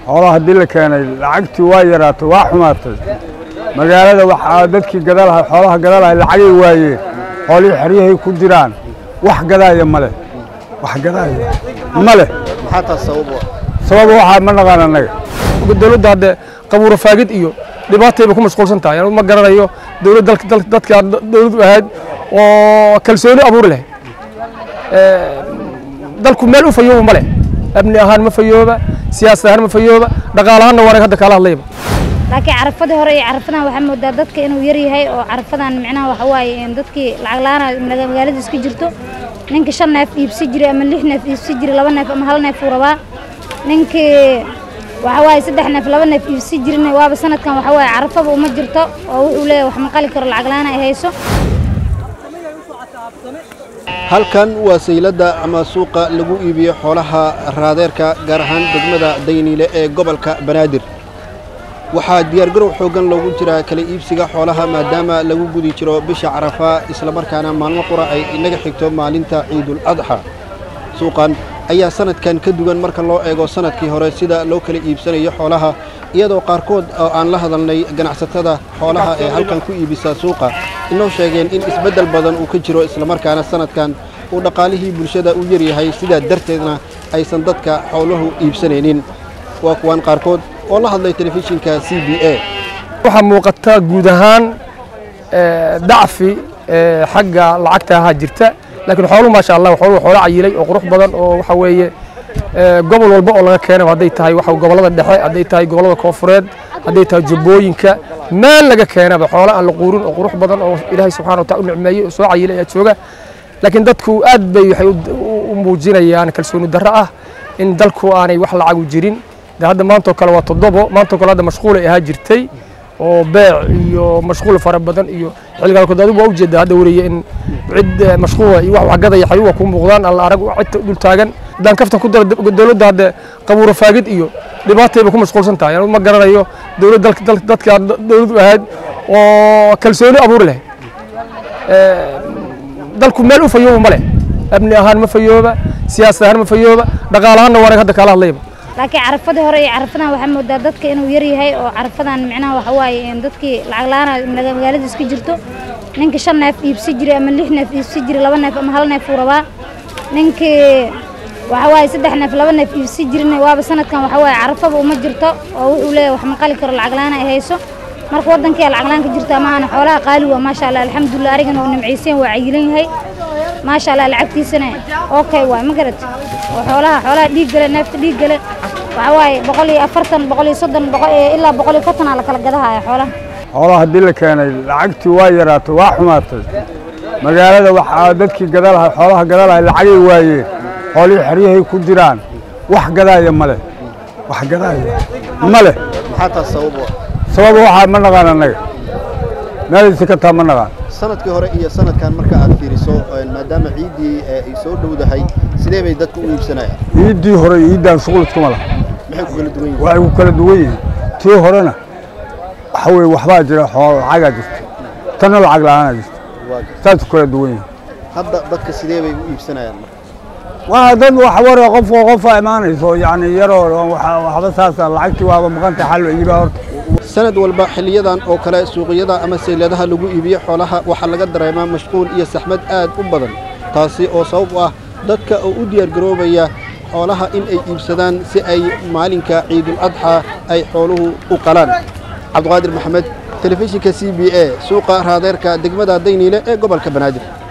xoolaha haddii la keenay lacagtii waa yaraatay waa xumaatay magaalada waxaa dadkii gadalahay xoolaha gadalahay lacagay waayeen xoolihii xeryahay ku jiraan wax gadaaya ma leh wax gadaaya ma leh maxaa taas sabab u ah sababa waxaa ma naqaan annaga dowladda hadde qabuuro faagid iyo dhibaatayba ku mashquulsan tahay anigu ma garanayo dowlad dalka dalka dadka dowlad u ahayd oo kalsooni abuuri lahayd dalku meel u fayooba ma leh amni ahaan ma fayooba siyaasad ahaan ma fayooba dhaqaalahaanna waanag hadda kaala hadlayba laakiin carafadii hore iyo carafadan waxaa moodaa dadka inuu yar yahay oo carafadan micnaha waxa waaye in dadkii lacag la-aan magaalada iska jirto ninka shan neef iibsi jiray ama lix neef iibsi jiray laba neef ama hal neef uu rabaa ninkii waxa waaye saddex neef laba neef iibsi jirin waaba sanadkan waxa waaye carafaba uma jirto oo wuxuu leeyahay wax maqali karo lacag la-aan ay hayso halkan waa sayladda ama suuqa lagu iibiyo xoolaha raadeerka gaar ahaan degmada dayniile ee gobolka banaadir waxaa diyaargarow xooggan loogu jiraa kala iibsiga xoolaha maadaama lagu gudi jiro bisha carafa islamarkaana maalmo qura ay inaga xigto maalinta ciidul adxa suuqan ayaa sanadkan ka duwan marka loo eego sanadkii hore sida loo kala iibsanayo xoolaha iyadoo qaarkood oo aan la hadalnay ganacsatada xoolaha ee halkan ku iibisa suuqa inoo sheegeen in isbeddel badan uu ka jiro islamarkaana sanadkan uu dhaqaalihii bulshada u yaryahay sidaa darteedna aysan dadka xooluhu iibsanaynin waa kuwaan qaarkood oo la hadlay telefishinka c b a waxaa muuqata guud ahaan dacfi xagga lacagta ahaa jirta laakiin xooluhu maasha allah xooluhu xoolo cayilay oo qurux badan oo waxa weeye gobol walba oo laga keenay hadday tahay waxa gobollada dhexe hadday tahay gobollada koofureed hadday tahay jubbooyinka meel laga keenaba xoolo aan la quurin oo qurux badan oo ilaahay subxana wa taala u nicmeeyey oo soo cayilay ayaa jooga laakiin dadku aad bay waxay u muujinayaan kalsooni darro ah in dalku aanay wax lacagu jirin de hadda maantoo kale waa toddobo maantoo kale hadda mashquulay ahaa jirtay oo beec iyo mashquul fara badan iyo xilligaankood adigu waa ujeedaa hadda wariye in cid mashquula iyo wax waxgadaya xayuwa ku muuqdaan alla arag cid dul taagan haddaan kaftan ku dara dowladda hadde qabuuro faagid iyo dhibaatayba ku mashquulsan tahay anigu ma garanayo dowlad dalka dalka dadka dowlad u ahayd oo kalsooni abuuri lahayd dalku meel u fayooba ma leh amni ahaan ma fayooba siyaasad ahaan ma fayooba dhaqaalahaanna waanag hadda kaala hadlayba laakiin carafadii hore iyo carafadan waxaa moodaa dadka inuu yar yahay oo carafadan micnaha waxa waaye in dadkii lacag la-aan magaalada iska jirto ninka shan neef iibsi jiray ama lix neef iibsi jiray laba neef ama hal neef uu rabaa ninkii waxa waaye saddex neef laba neef iibsi jirin waaba sanadkan waxa waaye carafaba uma jirto oo wuxuu leeyahay wax maqali karo lacag la-aan ay hayso marka waddankii lacag la-aan ka jirta maahana xoolaha qaali waa maasha allah alxamdulilah arigana oo nimcaysan waa cayilan yahay maasha allah lacagtiisana okay waay ma garat oo xoolaha xoolaha dhiig gale neefta dhiig gale waxa waaye boqol iyo afartan boqol iyo soddon boqol ilaa boqol iyo konton aa la kala gadahaya xoolaha xoolaha haddii la keenay lacagtii waa yaraatay waa xumaatay magaalada waxaa dadkii gadalahay xoolaha gadalahay lacagay waayeen xoolihii xeryahay ku jiraan wax gadaaya ma leh wax gadaaya ma leh maxaa taas sabab u ah sababa waxaa ma naqaan annaga meelaysi ka taa ma naqaan sanadkii hore iyo sanadkan marka aad fiiriso maadaama ciiddii ay soo dhowdahay sidee bay dadku u iibsanayaan iiddii hore iyo iiddaan shuqul iskuma laha maxay ku kala duwan yihiin waxay ku kala duwan yihiin tii horena waxa weeye waxbaa jira xoolo lacagaa jirta tanna lacag la-aanaa jirta waa garta saas ku kala duwan yihiin hadda dadka sidee bay u iibsanayaan marka waa dad wax ware qofka qofa imaanayso yacni yaroo waxa- waxba saasa lacagtii waaba maqanta xal iibaa horta sanad walba xilliyadan oo kale suuqyada ama sayladaha lagu iibiyo xoolaha waxaa laga dareemaa mashquul iyo saxmad aad u badan taasi oo sabab u ah dadka oo u diyaargaroobaya xoolaha in ay iibsadaan si ay maalinka ciidul adxa ay xooluhu u qalaan cabdiqaadir maxamed telefishinka c b a suuqa raadeerka degmada dayniile ee gobolka banaadir